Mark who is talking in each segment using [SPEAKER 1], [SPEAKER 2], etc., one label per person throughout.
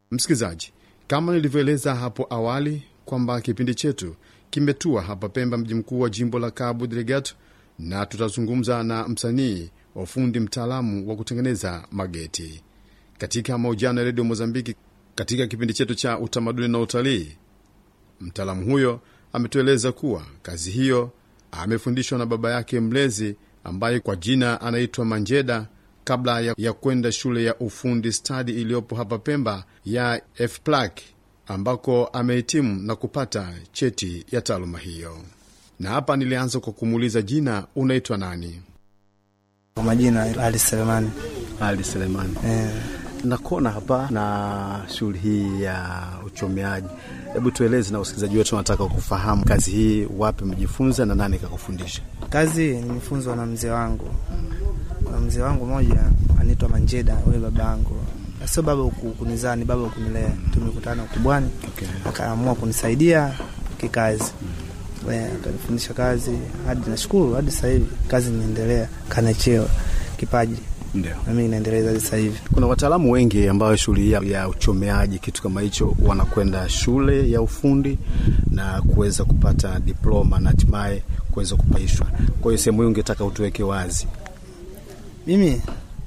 [SPEAKER 1] Msikilizaji, kama nilivyoeleza hapo awali kwamba kipindi chetu kimetua hapa Pemba, mji mkuu wa jimbo la Cabo Delgado, na tutazungumza na msanii wa ufundi mtaalamu wa kutengeneza mageti katika mahojiano ya redio Mozambiki. Katika kipindi chetu cha utamaduni na utalii, mtaalamu huyo ametueleza kuwa kazi hiyo amefundishwa na baba yake mlezi ambaye kwa jina anaitwa Manjeda kabla ya, ya kwenda shule ya ufundi stadi iliyopo hapa Pemba ya FPLAC ambako amehitimu na kupata cheti ya taaluma hiyo. Na hapa nilianza kwa kumuuliza jina, unaitwa nani?
[SPEAKER 2] Kwa majina Ali Selemani.
[SPEAKER 3] Ali Selemani.
[SPEAKER 2] Eh,
[SPEAKER 3] Nakona hapa na shughuli hii ya uchomeaji. Hebu tueleze na usikilizaji wetu, wanataka kufahamu kazi hii, wapi mjifunza na nani kakufundisha?
[SPEAKER 2] kazi nimefunzwa na mzee wangu. Kuna mzee wangu mmoja anaitwa Manjeda, huyo baba yangu. Sio baba ku- kunizaa, ni baba kunilea. Tumekutana ukubwani,
[SPEAKER 3] Okay.
[SPEAKER 2] akaamua kunisaidia kikazi. Eh, akanifundisha kazi hadi nashukuru, hadi sasa hivi kazi inaendelea, kanacheo kipaji
[SPEAKER 3] Ndio.
[SPEAKER 2] na mimi naendeleza hadi sasa hivi.
[SPEAKER 3] Kuna wataalamu wengi ambao shughuli hii ya- ya uchomeaji kitu kama hicho wanakwenda shule ya ufundi na kuweza kupata diploma na hatimaye kuweza kupaishwa. Kwa hiyo sehemu hii ungetaka utuweke wazi.
[SPEAKER 2] Mimi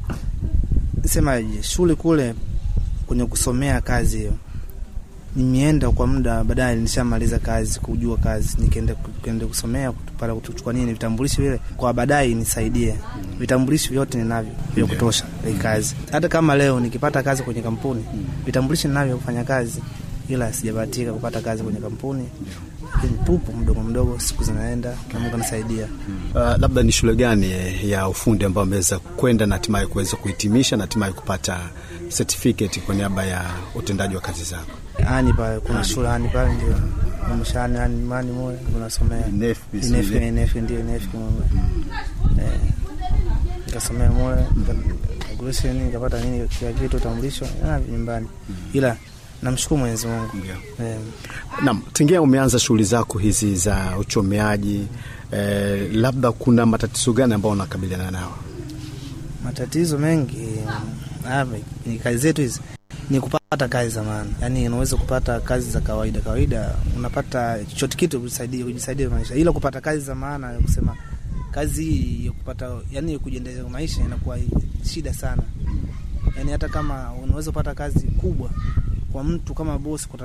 [SPEAKER 2] semaje, shule kule kwenye kusomea kazi hiyo nimeenda kwa muda, baadaye nishamaliza kazi, kujua kazi, nikaenda nikaenda kusomea kupata kuchukua nini vitambulisho vile, kwa baadaye nisaidie. Vitambulisho vyote ninavyo vya kutosha hii kazi. Hata kama leo nikipata kazi kwenye kampuni, vitambulisho ninavyo kufanya kazi, ila sijabahatika kupata kazi kwenye kampuni. Lakini tupo mdogo mdogo, siku zinaenda na Mungu anasaidia.
[SPEAKER 3] Uh, labda ni shule gani eh, ya ufundi ambayo ameweza kwenda na hatimaye kuweza kuhitimisha na hatimaye kupata certificate kwa niaba ya utendaji wa kazi zako?
[SPEAKER 2] ani pale kuna shule ani pale ndio mshani ani mani moyo unasomea
[SPEAKER 3] Inefi,
[SPEAKER 2] inefi
[SPEAKER 3] sile.
[SPEAKER 2] inefi ndio inefi moyo eh nikasomea moyo graduation nikapata nini kila kitu utambulisho na nyumbani ila namshukuru Mwenyezi Mungu
[SPEAKER 3] Ndio.
[SPEAKER 2] eh
[SPEAKER 3] Naam, tingia umeanza shughuli zako hizi za uchomeaji eh, labda kuna matatizo gani ambayo unakabiliana nao?
[SPEAKER 2] matatizo mengi hapa ni kazi zetu hizi ni kupata kazi za maana, yaani unaweza kupata kazi za kawaida kawaida, unapata chochote kitu kujisaidia kujisaidia maisha, ila kupata kazi za maana ya kusema kazi hii ya kupata, yani kujiendeleza maisha inakuwa shida sana. Yani hata kama unaweza kupata kazi kubwa kwa mtu kama bosi